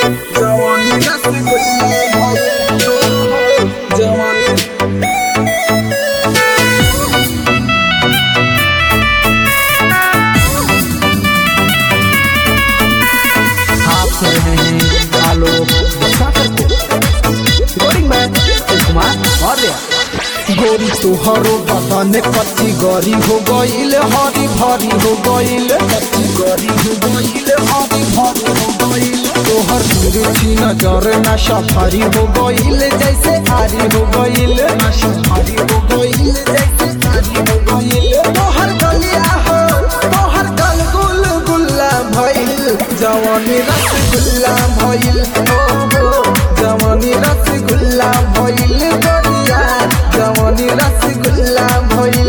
जवानी रसगुल्ला जवानी आप सुन रहे हैं आलोक सागर को रिकॉर्डिंग में अनिल कुमार मौर्य गोरी तुहरो बदन कच्ची गरी हो गईल हरी भरी हो गईल कच्ची गरी हो गईल हरी भरी हो गईल तोहर रुचि नजर नशा भरी हो गईल जैसे आरी हो गईल नशा भरी हो गईल जैसे आरी हो गईल तोहर गलिया हो तोहर गल गुल गुल्ला भइल जवानी रसगुल्ला भइल हो हो जवानी रसगुल्ला भइल गोरिया जवानी रसगुल्ला भइल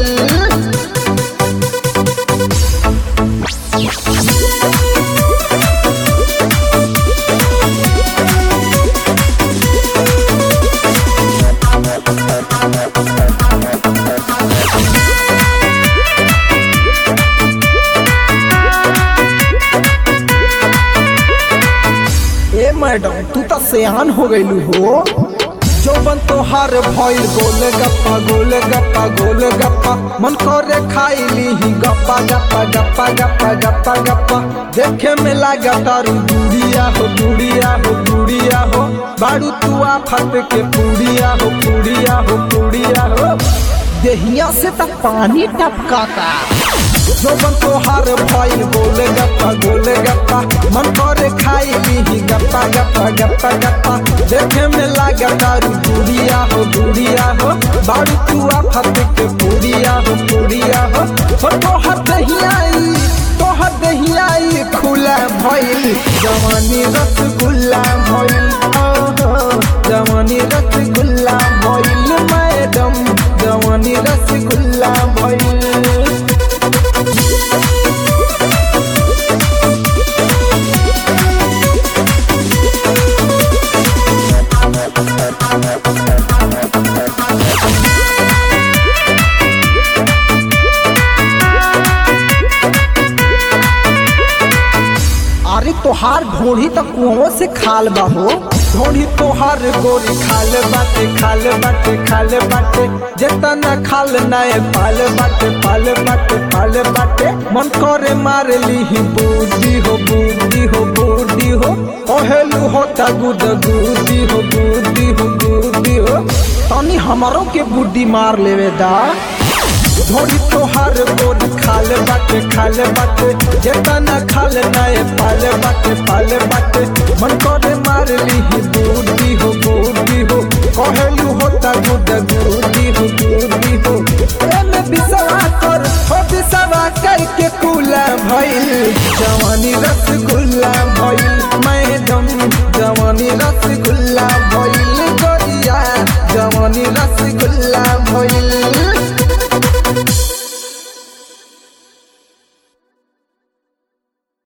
ए मैडम तू तो सियान हो गईलू हो जौबन तोहार भइल गोल गप्पा गोल गप्पा गोल गप्पा मन करे खाइली ही गप्पा गप्पा गप्पा गप्पा गप्पा गप्पा देखे में लागा तारू गुड़िया हो गुड़िया हो गुड़िया हो बाड़ू तू आफत के पूड़िया हो पूड़िया हो पूड़िया हो देहिया से तक पानी टपकाता जोबन तोहार भइल गोल गप्पा गोल गप्पा मन करे खाइली ही गप्पा गप्पा गप्पा गप्पा देखे में लागा दारू गुड़िया हो गुड़िया हो बारू तू आफत के पूड़िया हो पूड़िया हो हो तोहर दहियाई तोहर दहियाई खुला भइल जवानी रसगुल्ला भइल ओ हो जवानी रसगुल्ला भइल मैडम जवानी रसगुल्ला भइल अरे तोहार ढोढ़ी तो कुओं से खाल बा हो ढोढ़ी तोहार गोरी खाल बाटे खाल बाटे खाल बाटे जेतना खाल नए पाल बाटे पाल बाटे पाल बाटे मन करे मार ली ही बूढ़ी हो बूढ़ी हो बूढ़ी हो ओहेलू होता गुद गुदी हो गुदी हो गुदी हो तनी हमारों के बुद्धि मार लेवे दा धोनी तोहार गोर खाल बाटे खाल बाटे जेतना खाल नए पाल बाटे पाल बाटे मन करे मार ली ही बूढ़ी हो बूढ़ी हो कहेलू होता गुद गुदी हो गुदी हो एमे बिसवा कर हो बिसवा करके कूला भइल जवानी रसगुल्ला भइल मैडम जवानी रसगुल्ला भइल गोरिया जवानी रसगुल्ला भइल